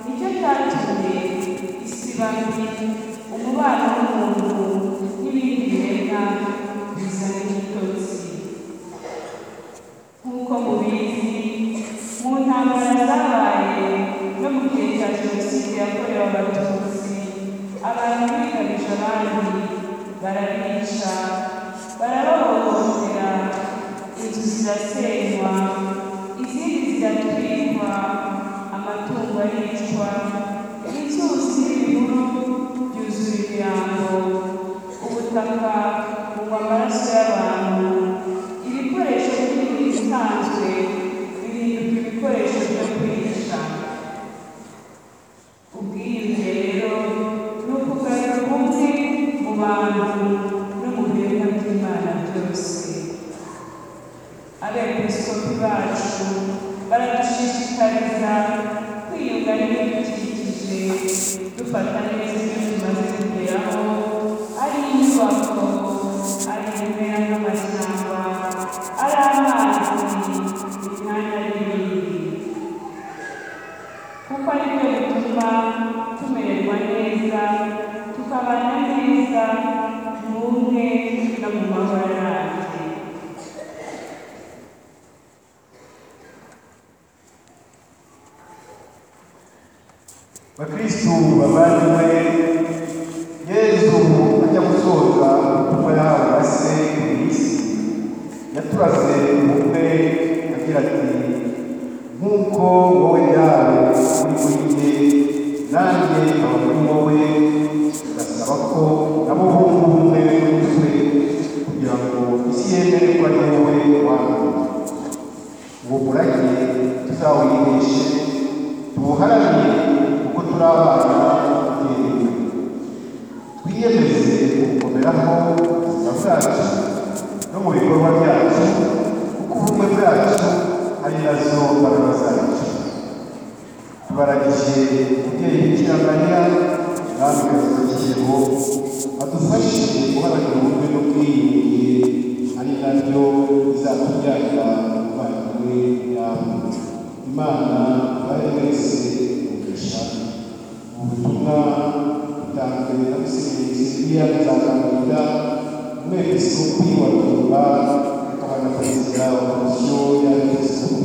nicyo cyatumye isi babi umubano w'umuntu n'ibindi biremwa bizana igitotsi nk'uko mubizi mu ntambara zabaye no mu gihe cya jenoside yakorewe abatutsi abantu bigarije abandi barabica barabahohotera inzu zirasenywa izindi ziratwikwa amatungo aricwa inzuzi n'ibihuru byuzuye ibirango ubutaka bunywa amaraso y'abantu ibikoresho by'ibintu bisanzwe bihinduka ibikoresho byo kwica ubwiyunge rero ni ukugarura ubumwe mu bantu no mu biremwa by'imana byose abepiskopi bacu baradushishikariza kwiyunga n'ibidukikije dufata neza ibyo tumaze kugeraho ari inyubako ari ibimera nk'amashyamba ari amazi imyanya n'ibindi kuko ari byo bituma tumererwa neza tukabana neza mu bumwe no mu mahoro arambye bakristu bavandimwe yezu ajya gusoza ubutumwa yahawe na se ku isi yaturaze umutwe agira ati nk'uko wowe yawe uri muri jye nanjye nkaba muri wowe ndasaba ko nabo bumva ubumwe muri twe kugira ngo isi yemere ko ari wowe wanyu uwo murage tuzawigishe tuwuharanire kuko turi abana b'umubyeyi twiyemeze gukomeraho mu buzima bwacu no mu bikorwa byacu kuko ubumwe bwacu ari nazo mbaraga zacu tubaragije umubyeyi bikira mariya namwe kiriho adufashe guharanira ubumwe n'ubwiyunge ari naryo bizatubyarira umuvandimwe yawe imana bari wese umugisha ubutumwa butanzwe na musenyeri siriya nzakangurira umwepiskopi wa tumba akaba na perezida wa komisiyo y'abepiskopi